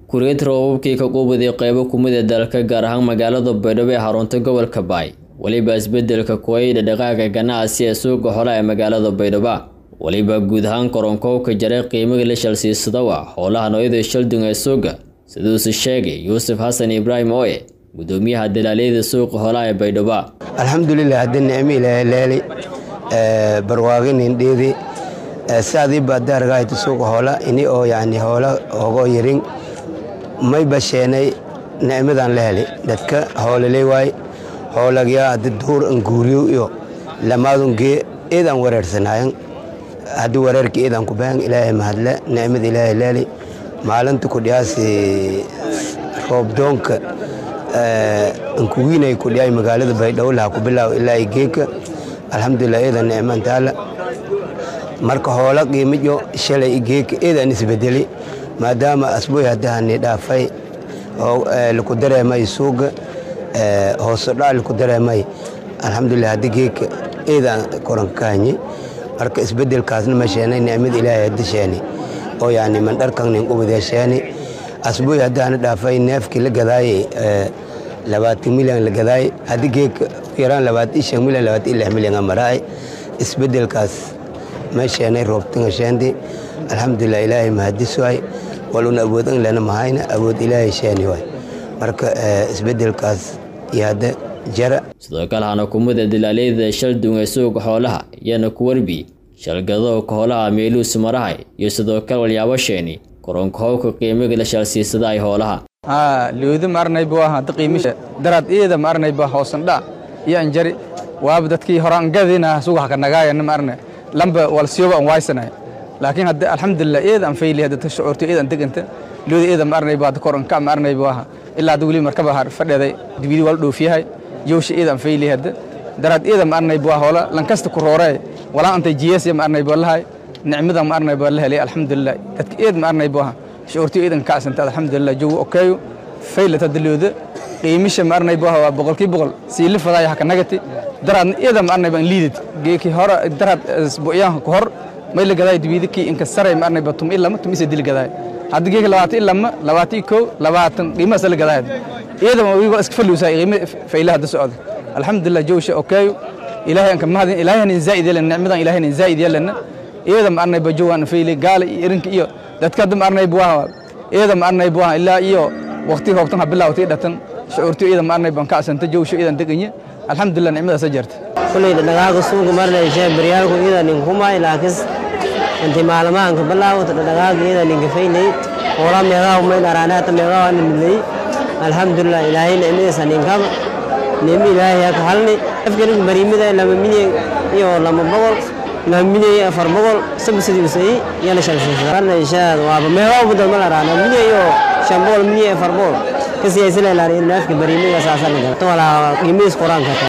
Kuuriyada roobabkii ka quubaday qaybo ka mid ah dalka gaar ahaan magaalada Baydhabo ee xarunta gobolka Baay weliba isbedelka kuwayda dhaqaaqa ganacsi ee suuqa xoolaha ee magaalada Baydhabo weliba guud ahaan koronkowka jaray qiimaha la shalsiisadawa xoolaha noocyada shaldung ee suuqa siduuse sheegay yuusuf xasan ibraahim ooye gudoomiyaha dalaaliyada suuqa xoolaha ee Baydhabo alxamdulilah hadda nicmo ilaahay leeli barwaaqinin dheedi saadii baa daargaayta suuqa hoola ini oo yani hoola ogo yarin may basheenay nicmadan la heli dadka hoolale waay hoolagyaa hadda duur an guuriyo iyo lamaadun gee eedaan wareersanayan haddii wareerka eedaan ku bahan ilaahay mahadle nicmada ilaahay leeli maalinta ku dhiyaasi roobdoonka ankuwiinay ku dhiyay magaalada baydhabo laha ku bilaaw ilaa geeka alxamdulilah eedan nicman taala marka hoola qiimiyo shalay geeka eedaan isbedeli maadaama asbuuy haddahani dhaafay laku dareemay suuga hoosodhac laku dareemay alxamdulilah haddi geeka eedaan korankaanyi marka isbedelkaasna ma sheenay nicmada ilaahay haddi sheeni oo yani mandharkanin qubadee sheeni asbuuy haddahani dhaafay neefkii la gadaayey labaatan milyan la gadaayey haddi geeka yaraan labaatan shan milyan labaatan lix milyan maraay isbedelkaas ma sheenay roobtanga sheenti alxamdulilah ilaahay mahadis waay waluna awoodan lena mahayna awood ilaahay sheeni waay marka isbedelkaas iyo hadda jara sidoo kale hana kumida dalaaliyada shaldung ee suuqa xoolaha iyana ku warbi shalgadowka hoolaha meeluus marahay iyo sidoo kale walyaabo sheeni koronkahowka qiimiga la shalsiisada ay hoolaha looda ma arnay buu ahaa qiimisha daraad iyada ma arnay baa hoosan dha iyo anjari waaba dadkii hore aan gadina suuqa ka nagaayana ma arnay lamba wal siyoba aan waaysanay laakiin hadda alxamdulilah iyada aan fayli hadda ta shucuurto iyada aan deganta looda iyada ma arnay baa kor ka ma arnay buu ahaa ilaa hadda weli markaba har fadheeday dibidi wal dhoofiyahay yowsha iyada aan fayli hadda daraad iyada ma arnay buu hoola lankasta ku roorey walaa antay jiyees ma arnay buu lahay nicmada ma arnay buu la helay alxamdulilah dadka iyada ma arnay buu ahaa shucuurto iidan ka asanta alxamdulilah jogo okeeyo faylata dalooda qiimisha ma arnay buu waa boqolkii boqol sii lifadaaya haka nagati daraad iyada ma arnay baan liidid geeki hore daraad isbuucyaha ku hor may la gaday dibidiki inka saray ma arnay batum ilama tum isa dil gaday hadda geeki labaatan ilama labaatan kow labaatan qiimahaas la gaday iyada ma wiigo iska faluusaa qiima faylaha hadda socda alxamdulilah jowsha okeeyo ilaahay anka mahadin ilaahayna zaa'id yelan nicmadan ilaahayna zaa'id yelan iyada ma arnay bajowaan fayle gaala iyo irinka iyo dadka hadda ma arnay buwaha iyada ma arnay buwaha ilaa iyo waqti hoobtan ha bilaawtay dhatan shucuurti iyada ma arnay baan ka asanta jowsho iyadan deganye alxamdulilah nicmadaas jarta kulleyda dhagaaga suuga marnayshee baryaalku iyada ninkumay laakiin inti maalmahanka bilaawata dhagaaga iyada ninka faylay hoola meegaa may dharaanaata meegaa waa nimidlay alxamdulilah ilaahay nicmadiisa ninkaba nicmo ilaahay haka halni afkanig bariimida lama milyan iyo lama boqol lama milyan iyo afar boqol sabsidiisay yana shalshaad waaba meegaa ubadal ma dharaana milyan iyo shan boqol milyan iyo afar boqol kasiyaysanay laariin naafka bariimiga saasana galto walaa qiimihiis quraanka